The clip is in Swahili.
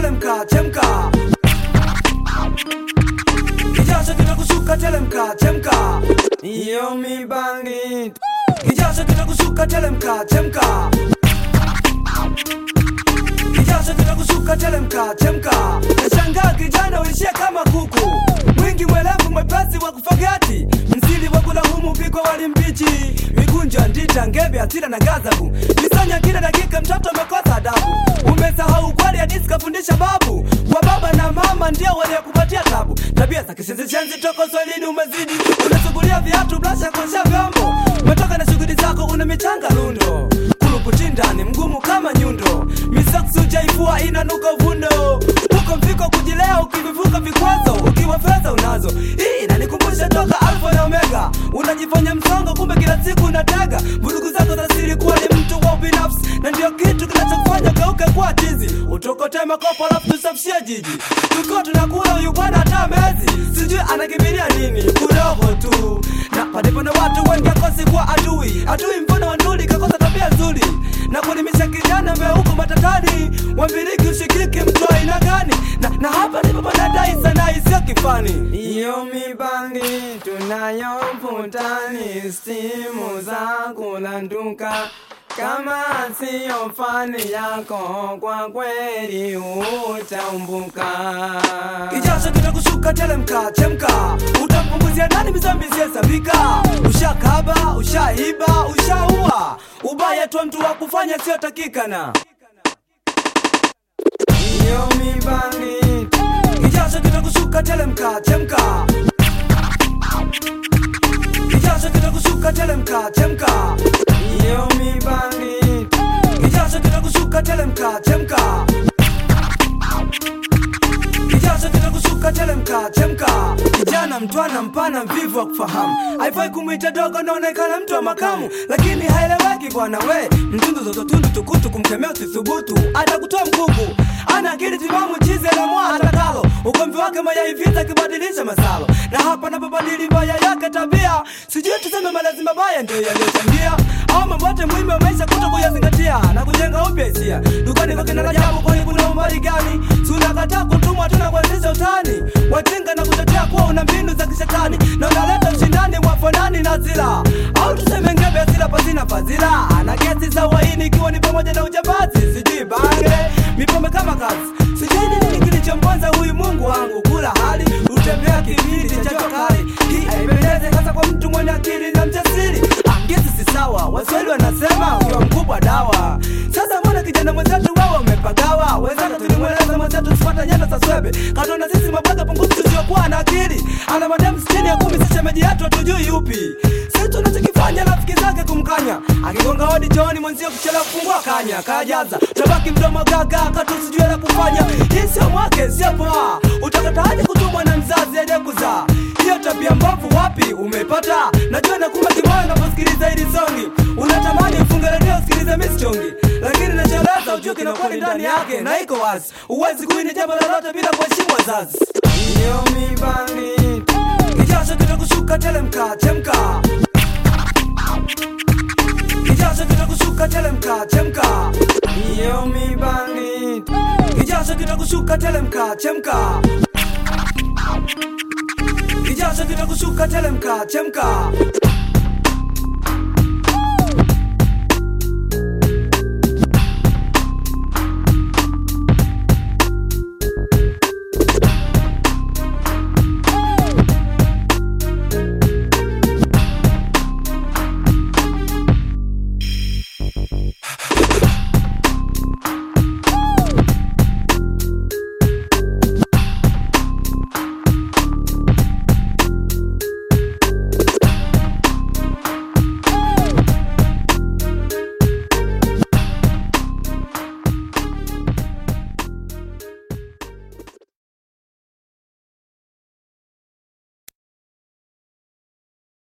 telemka, chemka. Kijasho kitakushuka, telemka, chemka. Iyo mibangi. Kijasho kitakushuka, telemka, chemka. Kijasho kitakushuka, telemka, chemka. Nashangaa kijana uishia kama kuku, mwingi mwelevu, mwepesi wa kufagati, msili wa kulahumu, pigwa wali mbichi, mikunjo ndita, ngebe, hasira na gazabu, misanya kila dakika, mtoto amekosa adabu. Umesahau kweli hadisi kafundisha babu, kwa baba na mama ndio waliokupatia tabu. Tabia za kishenzi toko swahilini umezidi, unasugulia viatu, blasha kuosha vyombo, umetoka na shughuli zako, una michanga lundo kuluputi ndani mgumu kama nyundo, misaksu jaifua inanuka uvundo, huko mfiko kujilea, ukivivuka vikwazo, ukiwa fedha unazo. Hii inanikumbusha toka alfa na omega, unajifanya msongo, kumbe kila siku unatega vurugu zako za siri, kuwa ni mtu wa binafsi, na ndio kitu kinachokufanya geuke kuwa chizi, utokote makopo alafu tusafishie jiji, tukiwa tunakula huyu bwana hata mezi, sijui anakimbilia nini, kudogo tu na palipo na watu wengi akosi kuwa adui, adui mfano wa nduli kakosa tabia nzuri na kuelimisha kijana meuko matatani, wambiliki ushikiki mtu aina gani? Na, na hapa ndipo panadai sana isiyo kifani. Iyo mibangi tunayovutani, stimu za kulanduka kama siyo fani yako, kwa kweli utaumbuka. Kijasho kitakushuka, telemka, chemka, utampunguzia nani mizambi ziyesabika? Ushakaba, ushaiba, ushaua, ubaya tu mtu wa kufanya sio takikana. Iyo mibangi, kijasho kitakushuka, telemka, chemka, kijasho kitakushuka, telemka, chemka. Iyo mibangi, kijasho kitakushuka, telemka, chemka. Kijasho kitakushuka, telemka, chemka. Kijana mtwana mpana mvivu wa kufahamu, haifai kumwita dogo, naonekana mtu wa makamu, lakini haeleweki bwana we. Mtundu zoto tundu tukutu, kumkemea usithubutu, atakutoa mkuku. Ana akili timamu, chizi anamwa atakalo, ugomvi wake mayai vita kibadilisha masalo, na hapa napobadili mbaya yake tabia, sijui tuseme malezi mabaya ndio yaliyochangia au mambo yote muhimu ya maisha kuto kuyazingatia na kujenga upya hisia. Dukani kwa kina Rajabu, kwani kuna umbali gani? Tunakataa kutumwa, tuna kuanzisha utani, wajinga na kutetea kuwa una mbinu za kishetani na unaleta ushindani wa fanani na zila, au tuseme ngebe asila pasina fadhila, ana kesi za uhaini ikiwa ni pamoja na ujambazi, sijui bange, mipombe kama kazi, sijui ni nini kilichomponza huyu Mungu wangu, kula hali utembea kibiri cha jua kali, hii haipendezi hasa kwa mtu mwenye akili na mjasiri. Angezi si sawa, Waswahili wanasema ukiwa mkubwa dawa. Sasa mbona kijana mwenzetu wewe umepagawa? Wenzako tulimweleza mwenzetu tusipata nyanda za swebe, katona sisi mabwaga pungufu tusiokuwa na akili. Ana mademu sitini ya kumi, si shemeji yetu hatujui yupi. Sisi tunachokifanya rafiki zake kumkanya, akigonga hodi chooni mwenzio kuchelewa kufungua kanya, kajaza tabaki mdomo gaga, katusijue la kufanya. Hii sio mwake, sio poa. Utakataje kutumwa na mzazi aje kuzaa? hiyo tabia mbovu wapi umepata? Najua nakuma kimoyo unaposikiliza hili songi, unatamani ufunge redio usikilize mistongi, lakini nacheleza ujue kina kweli ndani yake na iko wazi, uwezi kuini jambo lolote bila kuheshimu wazazi. Iyo mibangi, kijasho kitakushuka, telemka, chemka, kijasho kitakushuka, telemka, chemka. Iyo mibangi, kijasho kitakushuka, telemka, chemka kijasho kitakushuka, telemka, chemka.